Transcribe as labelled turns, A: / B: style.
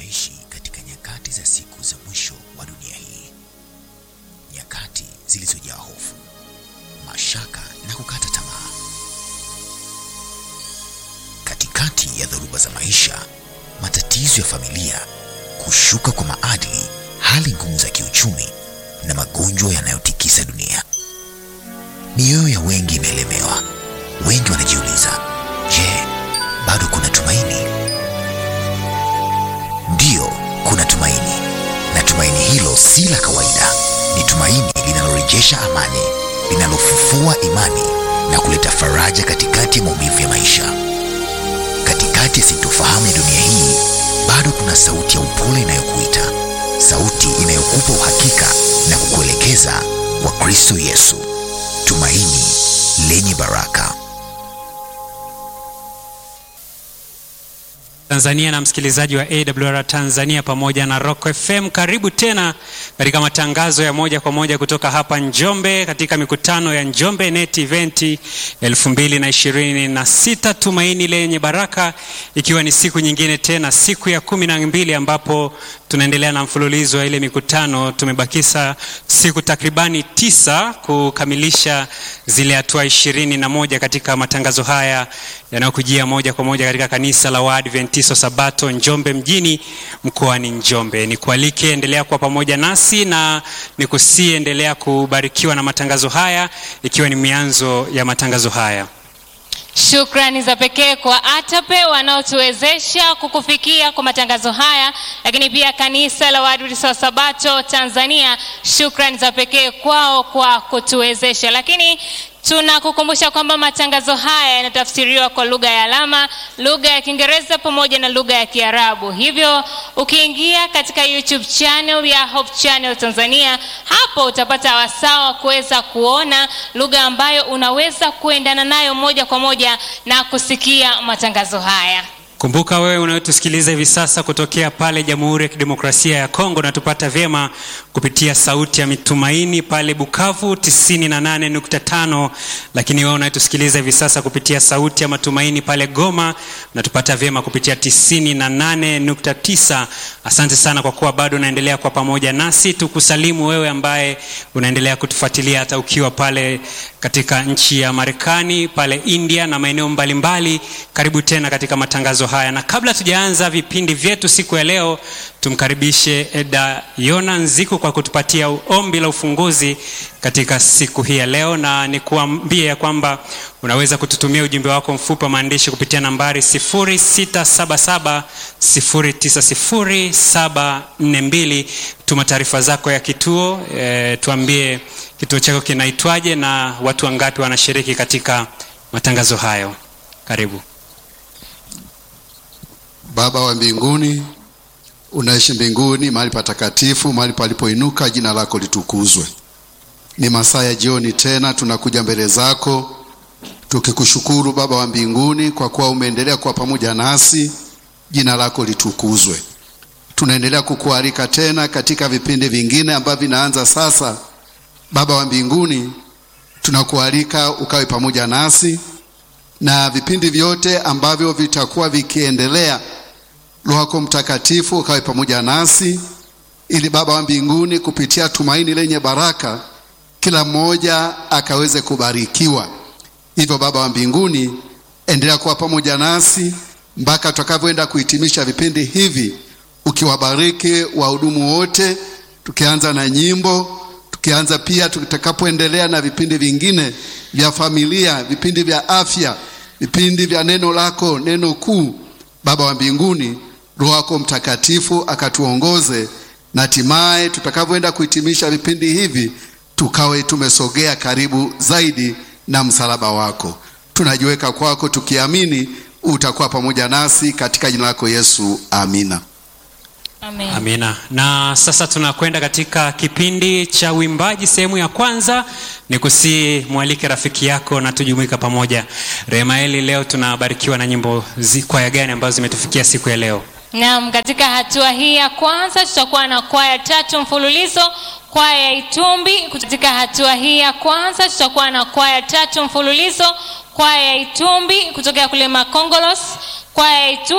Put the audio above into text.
A: tunaishi katika nyakati za siku za mwisho wa dunia hii, nyakati zilizojaa hofu, mashaka na kukata tamaa. Katikati ya dhoruba za maisha, matatizo ya familia, kushuka kwa maadili, hali ngumu za kiuchumi na magonjwa yanayotikisa dunia, mioyo ya wengi imeelemewa. Wengi wanajiuliza, je, bado kuna tumaini? Ndiyo, kuna tumaini, na tumaini hilo si la kawaida. Ni tumaini linalorejesha amani, linalofufua imani na kuleta faraja katikati ya maumivu ya maisha. Katikati ya sintofahamu ya dunia hii, bado kuna sauti ya upole inayokuita, sauti inayokupa uhakika na kukuelekeza kwa Kristo Yesu, tumaini lenye baraka.
B: Tanzania na msikilizaji wa AWR Tanzania pamoja na Rock FM, karibu tena katika matangazo ya moja kwa moja kutoka hapa Njombe katika mikutano ya Njombe Net Event 2026 tumaini lenye baraka, ikiwa ni siku nyingine tena, siku ya kumi na mbili ambapo tunaendelea na mfululizo wa ile mikutano. Tumebakisa siku takribani tisa kukamilisha zile hatua ishirini na moja katika matangazo haya yanayokujia moja kwa moja katika kanisa la Waadventisto Sabato Njombe mjini mkoani Njombe. Nikualike, endelea kuwa pamoja nasi na nikusie, endelea kubarikiwa na matangazo haya, ikiwa ni mianzo ya matangazo haya.
C: Shukrani za pekee kwa ATAPE wanaotuwezesha kukufikia kwa matangazo haya, lakini pia kanisa la Waadventista wa Sabato Tanzania, shukrani za pekee kwao kwa kutuwezesha. Lakini tunakukumbusha kwamba matangazo haya yanatafsiriwa kwa lugha ya alama, lugha ya Kiingereza pamoja na lugha ya Kiarabu. Hivyo ukiingia katika YouTube channel ya Hope Channel Tanzania, hapo utapata wasaa wa kuweza kuona lugha ambayo unaweza kuendana nayo moja kwa moja na kusikia matangazo haya.
B: Kumbuka wewe unayotusikiliza hivi sasa kutokea pale Jamhuri ya Kidemokrasia ya Kongo, natupata vyema kupitia Sauti ya Mitumaini pale Bukavu 98.5, lakini wewe unayotusikiliza hivi sasa kupitia Sauti ya Matumaini pale Goma, natupata vyema kupitia 98.9. Asante sana kwa kuwa bado unaendelea kwa pamoja nasi. Tukusalimu wewe ambaye unaendelea kutufuatilia hata ukiwa pale katika nchi ya Marekani, pale India na maeneo mbalimbali. Karibu tena katika matangazo haya, na kabla tujaanza vipindi vyetu siku ya leo, tumkaribishe Eda Yona Nziku kwa kutupatia ombi la ufunguzi katika siku hii ya leo, na nikuambie ya kwamba unaweza kututumia ujumbe wako mfupi wa maandishi kupitia nambari 0677 090742. Tuma taarifa zako ya kituo e, tuambie kituo chako kinaitwaje na watu wangapi wanashiriki katika matangazo hayo. Karibu.
D: Baba wa mbinguni, unaishi mbinguni, mahali patakatifu, mahali palipoinuka, jina lako litukuzwe. Ni masaa ya jioni tena, tunakuja mbele zako tukikushukuru Baba wa mbinguni kwa kuwa umeendelea kuwa pamoja nasi, jina lako litukuzwe. Tunaendelea kukualika tena katika vipindi vingine ambavyo vinaanza sasa. Baba wa mbinguni, tunakualika ukawe pamoja nasi na vipindi vyote ambavyo vitakuwa vikiendelea, Roho yako Mtakatifu ukawe pamoja nasi, ili Baba wa mbinguni, kupitia tumaini lenye baraka, kila mmoja akaweze kubarikiwa. Hivyo Baba wa mbinguni, endelea kuwa pamoja nasi mpaka tutakavyoenda kuhitimisha vipindi hivi, ukiwabariki wahudumu wote, tukianza na nyimbo, tukianza pia tutakapoendelea na vipindi vingine vya familia, vipindi vya afya, vipindi vya neno lako, neno kuu. Baba wa mbinguni, Roho yako Mtakatifu akatuongoze na hatimaye tutakavyoenda kuhitimisha vipindi hivi tukawe tumesogea karibu zaidi na msalaba wako. Tunajiweka kwako tukiamini utakuwa pamoja nasi katika jina lako Yesu, amina.
C: Amen.
B: Amina. Na sasa tunakwenda katika kipindi cha uimbaji sehemu ya kwanza. Ni kusii mwalike rafiki yako na tujumuika pamoja. Remaeli, leo tunabarikiwa na nyimbo zi, kwaya gani ambazo zimetufikia siku ya leo?
C: Naam, katika hatua hii ya kwanza tutakuwa na kwaya tatu mfululizo. Kwaya ya Itumbi. Katika hatua hii ya kwanza tutakuwa na kwaya tatu mfululizo. Kwaya ya Itumbi kutokea kule Makongolos, kwaya ya Itumbi